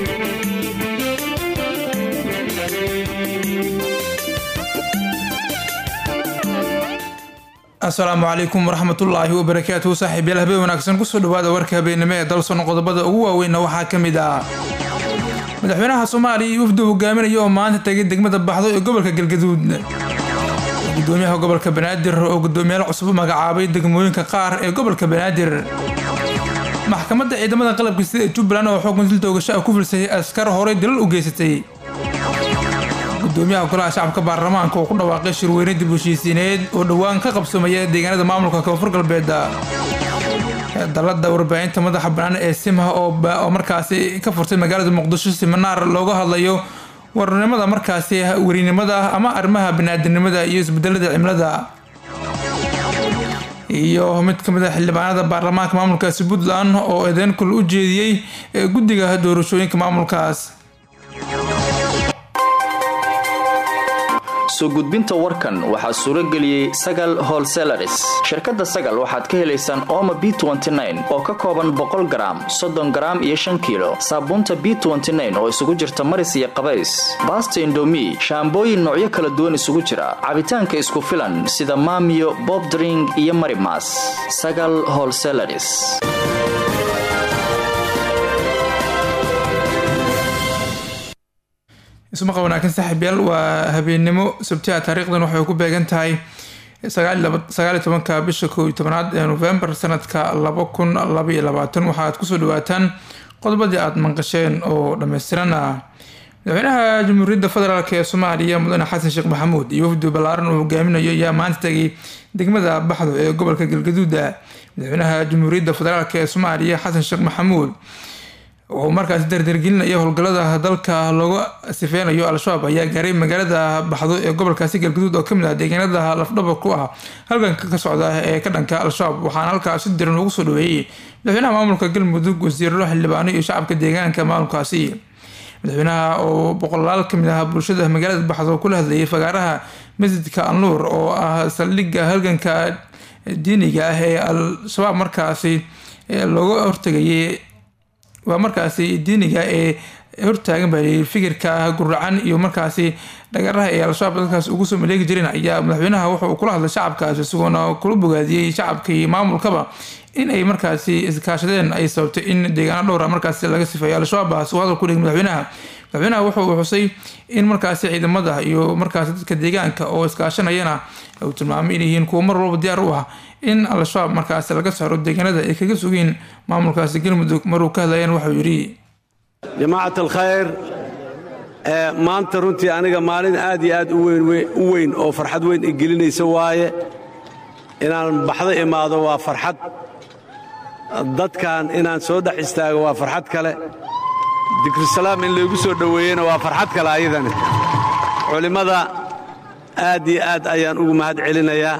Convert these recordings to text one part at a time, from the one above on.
asalaamu calaykum waraxmatullaahi wabarakaatuhu saaxiibyaal habeen wanaagsan kusoo dhawaada warka habeennimo ee dalsono qodobada ugu waaweynna waxaa ka mid ah madaxweynaha soomaaliya iyo wafdu hogaaminaya oo maanta tegay degmada baxdo ee gobolka galgaduud gudoomiyaha gobolka banaadir oo gudoomiyaal cusub u magacaabay degmooyinka qaar ee gobolka banaadir maxkamadda ciidamada qalabka sida ee jubbaland oo xukun dil toogasho ah ku filsay askar horey dilal u geysatay gudoomiyaha golaha shacabka baarlamaanka oo ku dhawaaqay shirweyne dib heshiisiineed oo dhowaan ka qabsamaya deegaanada maamulka koonfur galbeed dalada warbaahinta madaxa bannaan ee simha oo markaasi ka furtay magaalada muqdisho siminaar looga hadlayo warnimada markaasi werinimada ama arrimaha baniaadanimada iyo isbedelada cimilada iyo mid ka mid a xildhibaanada baarlamaanka maamulkaasi puntland oo eedeyn kul u jeediyey guddiga doorashooyinka maamulkaas soo gudbinta warkan waxaa suuro geliyey sagal holselaris shirkadda sagal waxaad ka helaysaan ooma b oo ka kooban boqol garaam soddon garaam iyo shan kiilo saabuunta b oo isugu jirta maris iyo qabays baasta indomi shaambooyin noocyo kala duwan isugu jira cabitaanka isku filan sida maamiyo bobdring iyo marimas sagal holselaris ismaqa wanaagsan saaxiibyaal waa habeennimo sabtiha taariikhdan waxay ku beegan tahay sagaaliyo tobanka bisha kooiyo tobanaad ee novembar sanadka laba kun labaiyo labaatan waxaad kusoo dhawaataan qodobadii aada manqasheen oo dhammaystiran ah madaxweynaha jamhuuriyadda federaalk ee soomaaliya mudane xasan sheekh maxamuud iyo wafdu ballaaran uu hogaaminayo ayaa maanta tegay degmada baxdo ee gobolka galgaduuda madaxweynaha jamhuuriyadda federaalk ee soomaaliya xasan sheekh maxamuud oo markaasi dardargelinaya howlgallada dalka looga sifeynayo al-shabaab ayaa gaaray magaalada baxdo ee gobolkaasi galgaduud oo kamid ah deegaanada lafdhabar ku ah halganka ka socda ee ka dhanka al-shabaab waxaana halkaas si diran ugu soo dhaweeyey madaxweynaha maamulka galmudug wasiirro xildhibaano iyo shacabka deegaanka maamulkaasi madaxweynaha oo boqolaal kamid ah bulshada magaalada baxdo kula hadlayay fagaaraha masjidka alnuur oo ah saldhigga halganka diiniga ah ee al-shabaab markaasi looga hortegayay waa markaasi diiniga ee hortaagan ba fikirka guracan iyo markaasi dhagaraha ee al-shabaab dalkaas ugu soo maleegi jireen ayaa madaxweynaha wuxa uu kula hadlay shacabkaasi isagoona kula bogaadiyey shacabka iyo maamulkaba in ay markaasi iskaashadeen ay sababtay in deegaano dhowra markaasi laga sifeeyo al-shabaab su hadal ku dhigay madaxweynaha madaxweynaha wuxa uu xusay in markaasi ciidamada iyo markaasi dadka deegaanka oo iskaashanayana uu tilmaamay inay yihiin kuwo mar walba diyaar u ah in al-shabaab markaasi laga saaro deegaanada ay kaga sugeen maamulkaasi galmudug maruu ka hadlayeen waxuu yidhi jamaacat alkhayr maanta runtii aniga maalin aad iyo aad u weyn oo farxad weyn i gelinaysa waaye inaan baxdo imaado waa farxad dadkan inaan soo dhex istaago waa farxad kale dikrisalaam in laygu soo dhoweeyena waa farxad kale ayadani culimmada aad iyo aad ayaan ugu mahad celinayaa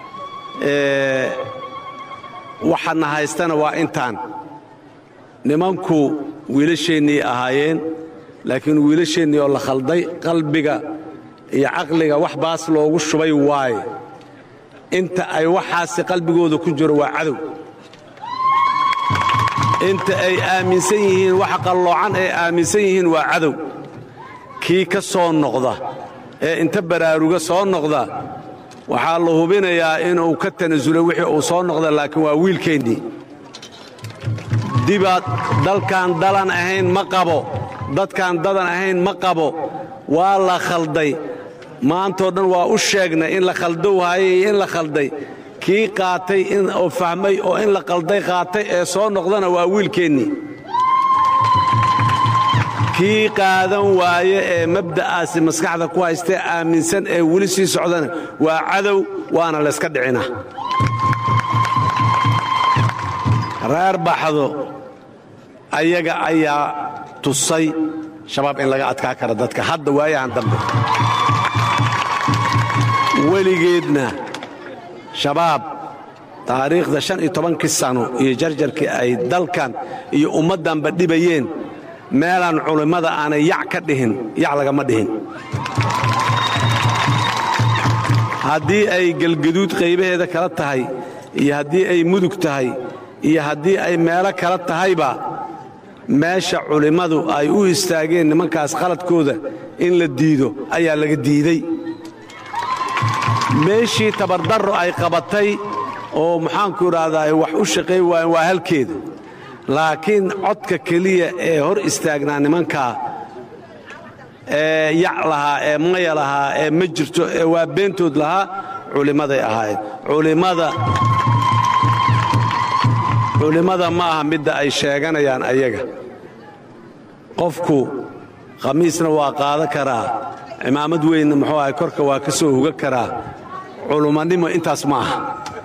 waxaadna haystana waa intaan nimanku wiilasheennii ahaayeen laakiin wiilasheennii oo la khalday qalbiga iyo caqliga wax baas loogu shubay waaye inta ay waxaasi qalbigooda ku jiro waa cadow inta ay aaminsan yihiin wax qalloocan ay aaminsan yihiin waa cadow kii ka soo noqda ee inta baraaruga soo noqda waxaa la hubinayaa inuu ka tanasulay wixii uu soo noqda laakiin waa wiilkeennii dibaad dalkaan dalan ahayn ma qabo dadkaan dadan ahayn ma qabo waa la khalday maantoo dhan waa u sheegnay in la khaldow haayay iyo in la khalday kii qaatay oo fahmay oo in la qalday qaatay ee soo noqdana waa wiilkeennii kii qaadan waaye ee mabda'aasi maskaxda ku haystee aaminsan ee weli sii socdana waa cadow waana layska dhicinaa reer baxdo ayaga ayaa tusay shabaab in laga adkaa kara dadka hadda waayahan dambe weligeedna shabaab taariikhda shan iyo tobankii sano iyo jarjarkii ay dalkan iyo ummaddanba dhibayeen meelaan culimmada aanay yac ka dhihin yac lagama dhihin haddii ay gelgaduud qaybaheeda kala tahay iyo haddii ay mudug tahay iyo haddii ay meelo kala tahayba meesha culimmadu ay u istaageen nimankaas qaladkooda in la diido ayaa laga diiday meeshii tabardarro ay qabatay oo maxaanku idhaahdaa wax u shaqayn waayeen waa halkeeda laakiin codka keliya ee hor istaagnaa nimankaa ee yac lahaa ee maya lahaa ee ma jirto ee waa beentood lahaa culimmaday ahaayeen culimmada culimmada ma aha midda ay sheeganayaan ayaga qofku khamiisna waa qaada karaa cimaamad weynna muxuu ahay korka waa ka soo huga karaa culummannimo intaas ma aha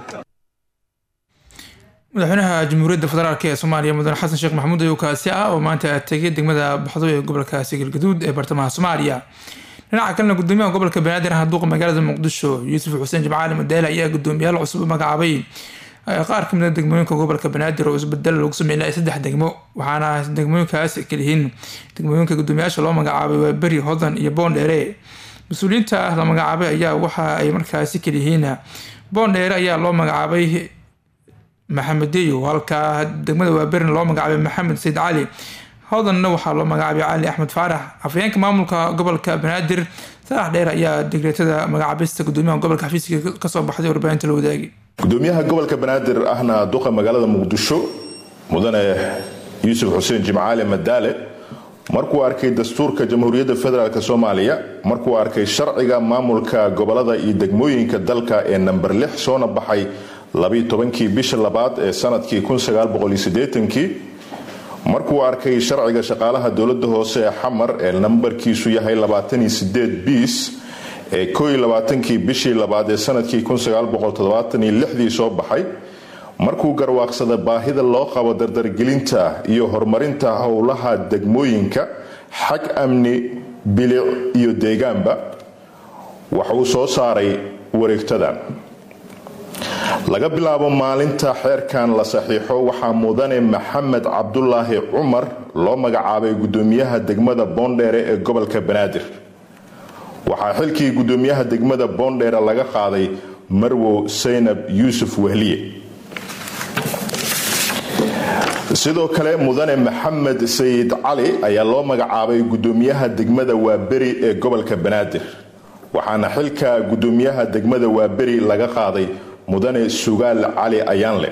madaxweynaha jamhuuriyadda federaalk ee soomaaliya mudane xasan sheekh maxamuud ayuu kaasi ah oo maanta tegay degmada baxdo ee gobolkaasi galgaduud ee bartamaha soomaaliya dhinaca kalena gudoomiyaha gobolka banaadir handuuqa magaalada muqdisho yuusuf xuseen jimcaali madaale ayaa gudoomiyaal cusub u magacaabay qaar kamid a degmooyinka gobolka banaadir oo isbedel lagu sameynaya saddex degmo waxaana degmooyinkaas kalihiin degmooyinka gudoomiyaasha loo magacaabay waa beri hodan iyo boondheere mas-uuliyiinta la magacaabay ayaa waxa ay markaasi kaliyihiin boondheere ayaa loo magacaabay maxamed deyo halka degmada waaberina loo magacaabay maxamed sayid cali hodanna waxaa loo magacaabay cali axmed faarax afhayeenka maamulka gobolka banaadir sarax dheer ayaa digreetada magacaabista gudoomiyaha gobolka xafiiska kasoo baxday warbaahinta la wadaagay gudoomiyaha gobolka banaadir ahna duqa magaalada muqdisho mudane yuusuf xuseen jimcaale madaale markuu arkay dastuurka jamhuuriyadda federaalk soomaaliya markuu arkay sharciga maamulka gobolada iyo degmooyinka dalka ee namber lix soona baxay labaitobankii bisha labaad ee sanadkii kunsagaalboqoliyosieetankii markuu arkay sharciga shaqaalaha dowladda hoose ee xamar ee nambarkiisu yahay labaataniyo sideed biis ee kooiyo labaatankii bishii labaad ee sanadkii kunsagaalboqoltoddobaataniyo soo baxay markuu garwaaqsada baahida loo qabo dardargelinta iyo horumarinta howlaha degmooyinka xag amni bilic iyo deegaanba waxauu soo saaray wareegtadan laga bilaabo maalinta xeerkan la saxiixo waxaa mudane maxamed cabdulaahi cumar loo magacaabay gudoomiyaha degmada boondheere ee gobolka banaadir waxaa xilkii gudoomiyaha degmada boondheere laga qaaday marwow saynab yuusuf wehliye sidoo kale mudane maxamed sayid cali ayaa loo magacaabay gudoomiyaha degmada waaberi ee gobolka banaadir waxaana xilka gudoomiyaha degmada waaberi laga qaaday mudane sugaal cali ayaanle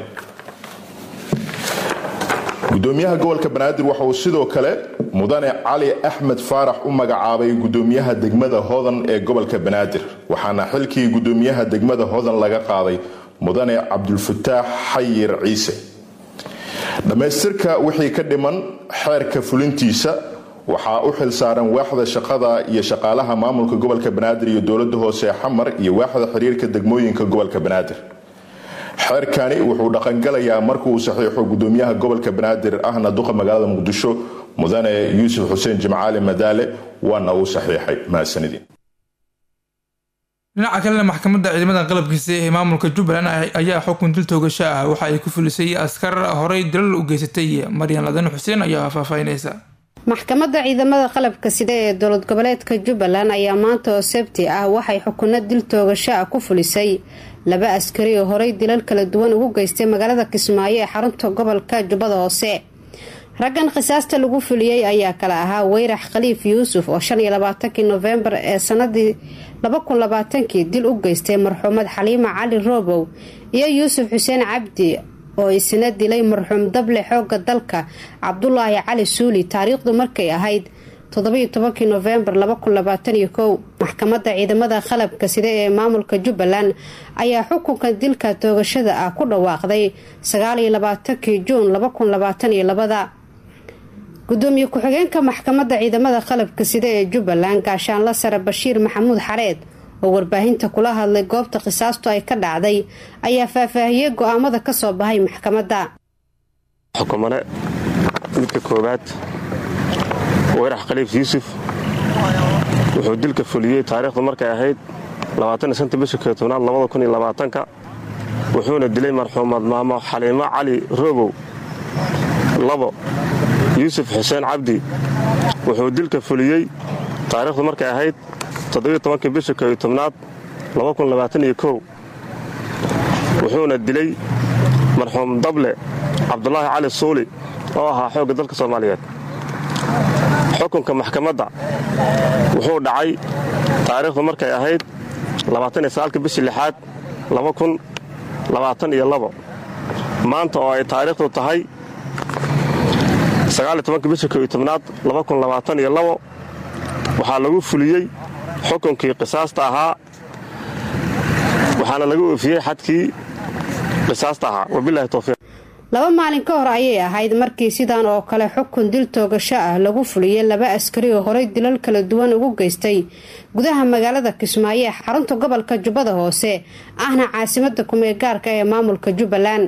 gudoomiyaha gobolka banaadir waxa uu sidoo kale mudane cali axmed faarax u magacaabay gudoomiyaha degmada hodan ee gobolka banaadir waxaana xilkii gudoomiyaha degmada hodan laga qaaday mudane cabdulfataax xayir ciise dhammaystirka wixii ka dhiman xeerka fulintiisa waxaa u xilsaaran waaxda shaqada iyo shaqaalaha maamulka gobolka banaadir iyo dowlada hoose ee xamar iyo waaxda xiriirka degmooyinka gobolka banaadir xeerkani wuxuu dhaqangalayaa markuu saxiixo gudoomiyaha gobolka banaadir ahna duqa magaalada muqdisho mudane yuusuf xuseen jimcaali madaale waana uu saxiixay mahadsanidin dhinaca kalena maxkamadda ciidamada qalabkiisa ee maamulka jubbaland ayaa xukun dil toogasho ah waxa ay ku fulisay askar horey dilal u geysatay maryan ladan xuseen ayaa faahfaahinaysa maxkamadda ciidamada qalabka sida ee dowlad goboleedka jubbaland ayaa maanta oo sabti ah waxay xukuno dil toogasho ah ku fulisay laba askari oo horey dilal kala duwan ugu geystay magaalada kismaayo ee xarunta gobolka jubbada hoose raggan khisaasta lagu fuliyey ayaa kale ahaa weyrax khaliif yuusuf oo shan iyo labaatankii nofembar ee sanadii laba kun labaatankii dil u geystay marxuumad xaliima cali roobow iyo yuusuf xuseen cabdi oo isna dilay marxuum dable xooga dalka cabdulaahi cali suuli taariikhdu markay ahayd toddobiyo tobankii nofembar laba kun labaataniyo kow maxkamadda ciidamada qalabka sida ee maamulka jubbaland ayaa xukunka dilka toogashada ah ku dhawaaqday sagaaliyo labaatankii juun laba kun labaataniyo labada gudoomiye ku-xigeenka maxkamadda ciidamada qalabka sida ee jubbaland gaashaanla sare bashiir maxamuud xareed oo warbaahinta kula hadlay goobta qisaastu ay ka dhacday ayaa faahfaahiyey go-aamada ka soo bahay maxkamadda xukumane midka koowaad weyrax khaliif yuusuf wuxuu dilka fuliyey taariikhdu markay ahayd bisha keetobnaad wuxuuna dilay marxuumad maamo xaliimo cali roobow labo yuusuf xuseen cabdi wuxuu dilka fuliyey taariikhdu markay ahayd bisha keetobnaad wuxuuna dilay marxuum dable cabdulaahi cali suuli oo ahaa xoogga dalka soomaaliyeed xukunka maxkamadda wuxuu dhacay taariikhdu markay ahayd labaataniyosagaalka bishii lixaad maanta oo ay taariikhdu tahay sagaaliyo tobanka bisha kooiyo tobnaad waxaa lagu fuliyey xukunkii qisaasta ahaa waxaana laga oofiyey xadkii qisaasta ahaa wabilahi towfiiq laba maalin ka hor ayay ahayd markii sidan oo kale xukun dil toogasho ah lagu fuliyey laba askari oo horey dilal kala duwan ugu geystay gudaha magaalada kismaayo ee xarunta gobolka jubbada hoose ahna caasimada kumee gaarka ee maamulka jubbaland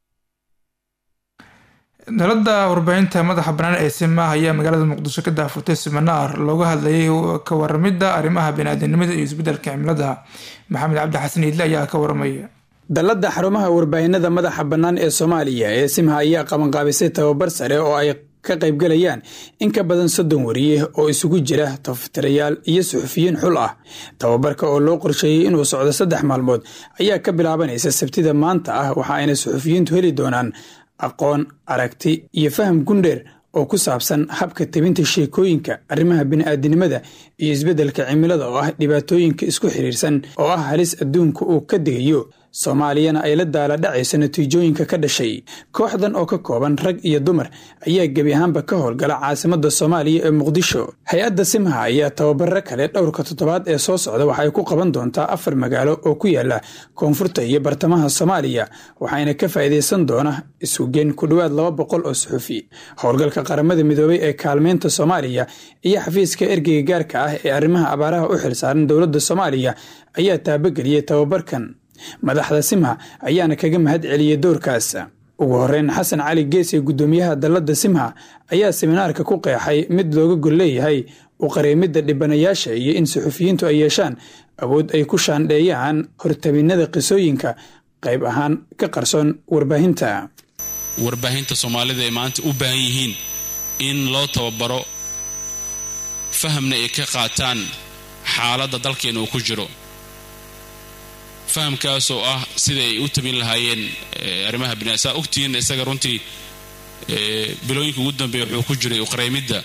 dalada warbaahinta madaxa banaan ee simaah ayaa magaalada muqdisho ka daafurtay siminaar looga hadlayay ka waramida arrimaha baniaadanimada iyo isbedelka cimilada maxamed cabdi xasan iidle ayaa ka waramaya dalladda xarumaha warbaahinada madaxa bannaan ee soomaaliya ee simha ayaa qabanqaabisay tababar sare oo ay ka qaybgalayaan in ka badan soddon wariye oo isugu jira tafatirayaal iyo suxufiyiin xul ah tababarka oo loo qorsheeyey inuu socdo saddex maalmood ayaa ka bilaabanaysa sabtida maanta ah waxa ayna suxufiyiintu heli doonaan aqoon aragti iyo faham gundheer oo ku saabsan habka tebinta sheekooyinka arrimaha bini'aadinimada iyo isbeddelka cimilada oo ah dhibaatooyinka isku xiriirsan oo ah halis adduunka uu ka digayo soomaaliyana ay la daala dhacayso natiijooyinka ka dhashay kooxdan oo ka kooban rag iyo dumar ayaa gebi ahaanba ka howlgala caasimada soomaaliya ee muqdisho hay-adda simha ayaa tababaro kale dhowrka toddobaad ee soo socda waxay ku qaban doontaa afar magaalo oo ku yaala koonfurta iyo bartamaha soomaaliya waxayna ka faa'iidaysan doona isugeen ku dhowaad laba boqol oo suxufi howlgalka qaramada midoobay ee kaalmeynta soomaaliya iyo xafiiska ergeyga gaarka ah ee arrimaha abaaraha u xilsaaran dowladda soomaaliya ayaa taabageliyey tababarkan madaxda simha ayaana kaga mahad celiyey doorkaas ugu horeyn xasan cali geese guddoomiyaha dalladda simha ayaa seminaarka ku qeexay mid looga gol leeyahay u qareemidda dhibanayaasha iyo in suxufiyiintu ay yeeshaan awood ay ku shaandheeyaan hortabinnada qisooyinka qayb ahaan ka qarsoon warbaahinta warbaahinta soomaalida ay maanta u baahan yihiin in loo tababaro fahamna ay ka qaataan xaaladda dalkeena uu ku jiro fahamkaasoo ah sida ay u tabin lahaayeen arrimaha bina saa ogtihiin isaga runtii bilooyinka ugu dambeeya wuxuu ku jiray uqareymidda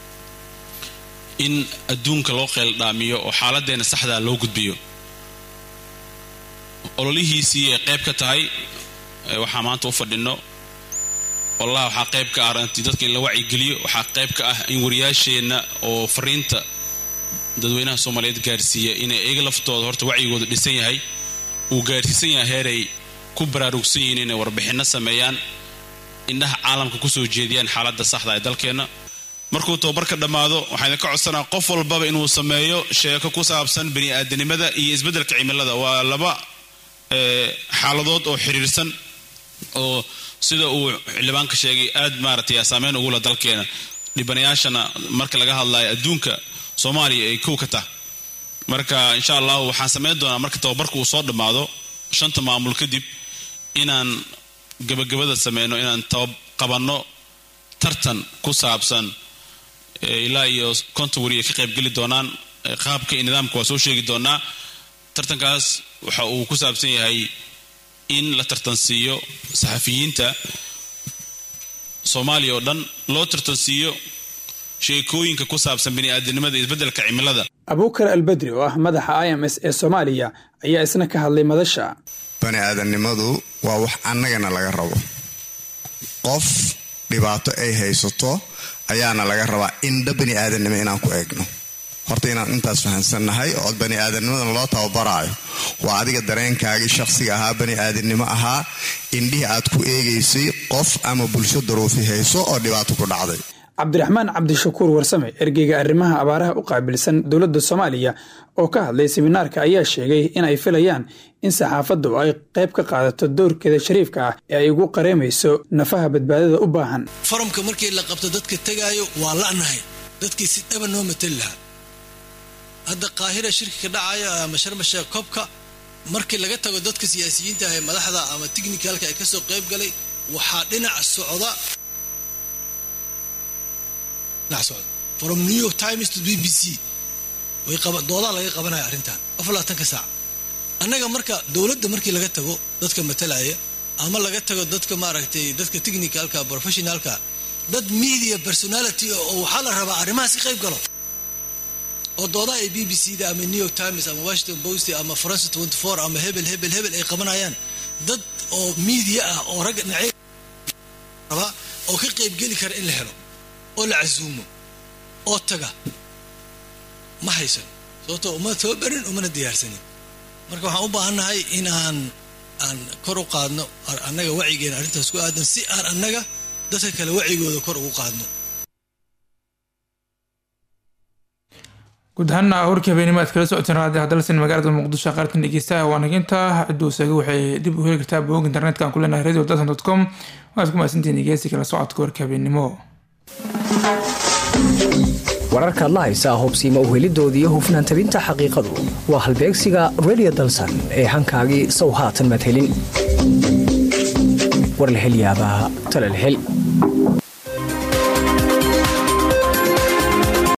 in adduunka loo qeeldhaamiyo oo xaaladdeena saxdaa loo gudbiyo ololihiisii ay qayb ka tahay waxaa maanta u fadhinno wallahi waxaa qayb ka ah rantii dadka in la wacyigeliyo waxaa qayb ka ah in wariyaasheenna oo fariinta dadweynaha soomaaliyeed gaarsiiya inay iyaga laftooda horta wacyigooda dhisan yahay uu gaarsiisan yahay heeray ku baraarugsan yihiin inay warbixinno sameeyaan indhaha caalamka kusoo jeediyaan xaaladda saxda ee dalkeenna markuu tababarka dhammaado waxaa idinka codsanaa qof walbaba inuu sameeyo sheeko ku saabsan bani'aadanimada iyo isbeddelka cimilada waa laba xaaladood oo xiriirsan oo sida uu xildhibaanka sheegay aad maaragtay saameyn ugula dalkeena dhibanayaashana marka laga hadlayo adduunka soomaaliya ay kow ka tah marka insha allahu waxaan samayn doonaa marka tababarka uu soo dhammaado shanta maamul kadib inaan gabagabada sameyno inaan qabanno tartan ku saabsan ilaa iyo konton wariya ka qaybgeli doonaan qaabka iyo nidaamka waa soo sheegi doonaa tartankaas waxa uu ku saabsan yahay in la tartansiiyo saxafiyiinta soomaaliya oo dhan loo tartansiiyo sheekooyinka ku saabsan bini'aadanimada iyo isbeddelka cimilada abuukar albedri oo ah madaxa i m s ee soomaaliya ayaa isna ka hadlay madasha bani aadamnimadu waa wax annagana laga rabo qof dhibaato ay haysato ayaana laga rabaa indha bani aadamnimo inaan ku eegno horta inaan intaas fahamsannahay oo bani aadamnimadan loo tababaraayo waa adiga dareenkaagii shaqsiga ahaa bani aadamnimo ahaa indhihii aad ku eegaysay qof ama bulsho daruufi hayso oo dhibaato ku dhacday cabdiraxmaan cabdishakuur warsame ergeyga arrimaha abaaraha u qaabilsan dowladda soomaaliya oo ka hadlay seminaarka ayaa sheegay in ay filayaan in saxaafaddu ay qayb ka qaadato doorkeeda shariifka ah ee ay ugu qareemayso nafaha badbaadada u baahan forumka markii la qabto dadka tegaayo waa la'nahay dadkii si dhaba noo matali lahaa hadda qaahira shirki ka dhacaya ama sharmasheek kobka markii laga tago dadka siyaasiyiinta ah ee madaxda ama tikhnikalka ee kasoo qayb galay waxaa dhinac socda from new york times to b b c doodaa laga qabanaya arrintan afalaatanka saac annaga marka dowladda markii laga tago dadka matalaya ama laga tago dadka maaragtay dadka technicalka professionalka dad media personality oo waxaa la rabaa arrimahaas ka qayb galo oo doodaha ay b b c da ama new york times ama washington post ama france 24 ama hebel hebel hebel ay qabanayaan dad oo media ah oo ragga dhinacyo rabaa oo ka qaybgeli kara in la helo oo la casuumo oo taga ma haysan sababtoo uma tababarin umana diyaarsanin marka waxaan u baahannahay in aan aan kor u qaadno annaga wacyigeena arrintaas ku aadan si aan annaga dadka kale wacigooda kor ugu qaadno guud ahaana warkii habeenimo aad kala socoteen raadi hadalsan magaalada muqdisho qaartan dhegeystaha waa naginta cidduu isaga waxay dib u heli kartaa bog internetka aan ku leenahay radio dalsan dot com waad ku mahadsantihiin dhegeysi kala socodka warka habeenimo wararkaad la haysaa hubsiima uhelidoodii hufnaan tabinta xaqiiqadu waa halbeegsiga radio dalsan ee hankaagii sow haatan madhelin warlahelyaabaa talalhel